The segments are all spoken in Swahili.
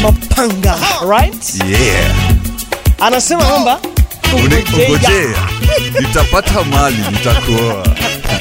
mapanga right yeah. anasema kwamba Uni- ungojea. ungojea nitapata mali nitakuoa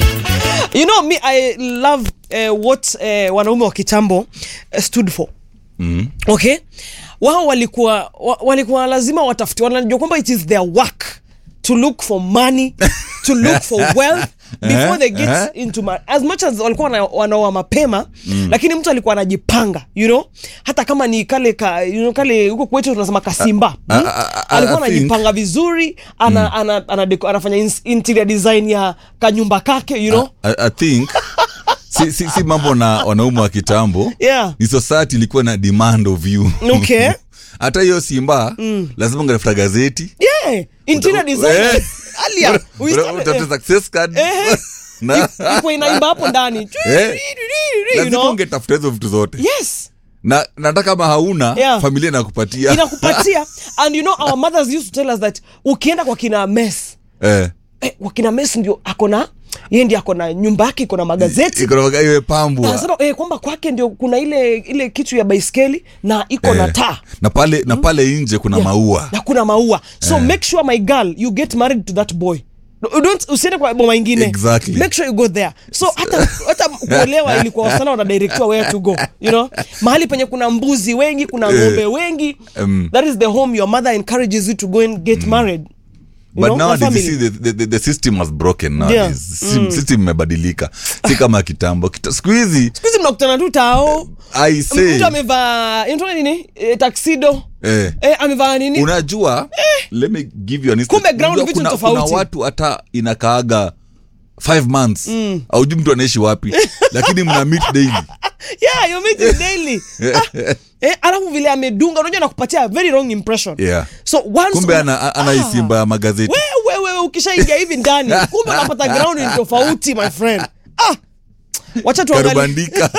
you know me i love uh, what uh, wanaume wa kitambo uh, stood for mm. okay wao walikuwa wa, walikuwa lazima watafute wanajua kwamba it is their work to look for money to look for wealth before they get eh. into ma- as much as walikuwa wana- wanaoa mapema mm. lakini mtu alikuwa anajipanga you know hata kama ni kale ka, you know, kale huko kwetu tunasema kasimba I- mm? I- I- alikuwa I think- anajipanga vizuri ana, mm. ana, ana, ana, anafanya ins- interior design ya kanyumba kake you know I, I think si, si, si mambo na wanaume wa kitambo yeah ni society ilikuwa na demand of you Okay. hata hiyo simba mm. lazima ungefuta gazeti yeah interior design Eh. alia we Uta- started- utafute success card Eh. na iko inaimba hapo ndani Eh. you lazima know? ungetafuta hizo vitu zote yes na nata kama hauna Yeah. familia inakupatia inakupatia and you know our mothers used to tell us that ukienda kwa kina mes eh. eh, kwa kina mes ndio akona yeye ndio akona nyumba yake iko na magazeti Iko na maga- iwe pambwa anasema eh, kwamba kwake ndio kuna ile ile kitu ya baiskeli na iko na Eh. taa na pale na pale nje kuna Yeah. maua na kuna maua so make sure my girl you get married to that boy No, don't usiende kwa boma ingine Exactly. make sure you go there so hata hata kuolewa ilikuwa wasichana wanadirectiwa where to go you know mahali penye kuna mbuzi wengi kuna ng'ombe wengi Um, that is the home your mother encourages you to go and get married You but know, na nowadays you family. see the, the, the, the system has broken nowadays Yeah. Sim- system imebadilika si kama kitambo Kita- siku hizi siku hizi mnakutana tu tao i say mtu amevaa inaitwa nini e, taksido eh, e, amevaa nini unajua let me give you an instance. Kumbe ground Unajua vitu kuna, tofauti. kuna watu hata inakaaga five months mm. aujui mtu anaishi wapi lakini mna meet daily yeah you meet it daily ah, eh, alafu vile amedunga unajua nakupatia very wrong impression Yeah. so once kumbe una- ana, ana hii simba ya magazeti wewe wewe ukishaingia hivi ndani kumbe unapata ground ni tofauti my friend ah wacha tuangalie karubandika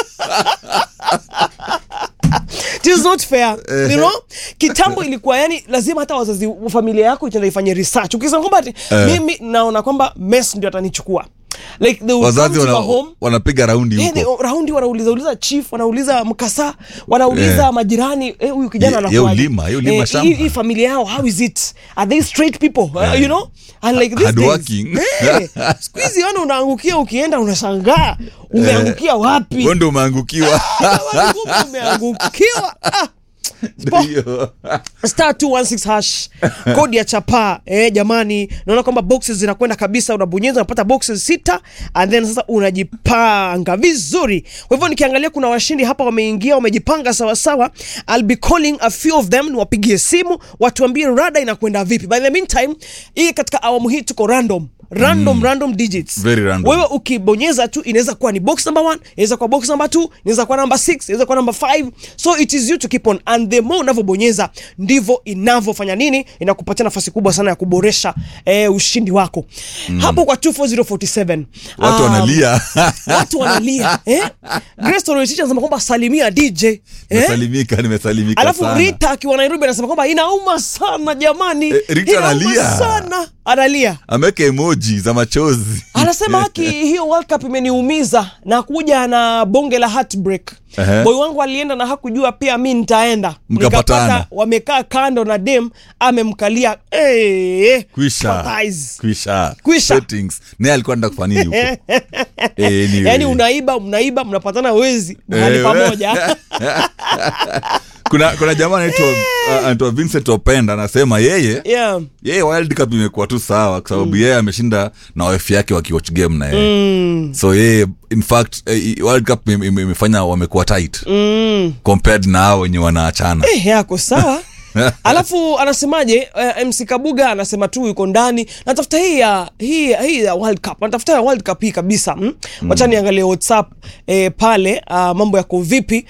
it is not fair you know kitambo ilikuwa yani lazima hata wazazi familia yako itaenda ifanye research ukisema kwamba ati mimi naona kwamba mess ndio atanichukua like they will wazazi come to wana, my home wanapiga raundi Eh, huko they- raundi wanauliza uliza chief wanauliza mkasa wanauliza Eh. majirani eh, huyu kijana Ye- ye anakuaje? ulima, ye ulima Eh, shamba. hii- hii familia yao how is it are they straight people uh, you know and like these days, Hardworking. eh, siku hizi yani unaangukia ukienda unashangaa umeangukia wapi Wewe ndio umeangukiwa Jamani, kumbe umeangukiwa ah. Spo- Hiyo. star 216 hash kodi ya chapaa eh, jamani naona kwamba boxes zinakwenda kabisa unabonyeza unapata boxes sita and then sasa unajipanga vizuri kwa hivyo nikiangalia kuna washindi hapa wameingia wamejipanga sawasawa I'll be calling a few of them niwapigie simu watuambie rada inakwenda vipi by the meantime hii katika awamu hii tuko random random random digits Very random. wewe ukibonyeza tu inaweza kuwa ni box number 1 inaweza kuwa box number 2 inaweza kuwa number 6 inaweza kuwa number 5 so it is you to keep on and the more unavyobonyeza ndivyo inavyofanya nini inakupatia nafasi kubwa sana ya kuboresha eh, ushindi wako hapo kwa 24047 watu um, wanalia watu wanalia eh? Grace Toroitich anasema kwamba salimia DJ eh? nimesalimika nimesalimika alafu sana Rita akiwa Nairobi anasema kwamba inauma sana jamani Eh, Rita inauma analia. sana analia ameweka emoji za machozi anasema haki hiyo World Cup imeniumiza na kuja na bonge la heartbreak Ehe. boy wangu alienda na hakujua pia mi nitaenda Mkapatana. Nikapata wamekaa kando na dem amemkalia eh, kwisha sympathize. kwisha Kwisha. Settings. naye alikuwa enda kufanya nini huko anyway. yaani unaiba mnaiba mnapatana wezi mahali Eh, pamoja kuna kuna jamaa anaitwa uh, anaitwa Vincent Openda anasema yeye yeah. yeye World Cup imekuwa tu sawa kwa sababu yeye ameshinda na wife yake wakiwatch game na yeye so yeye in fact eh, World Cup ime- ime- imefanya wamekuwa tight compared na hao wenye wanaachana Eh, yako sawa alafu anasemaje uh, mc kabuga anasema tu yuko ndani natafuta hii ya hii, hii ya world cup natafuta ya world cup hii kabisa mm? wacha niangalie whatsapp eh, pale uh, mambo yako vipi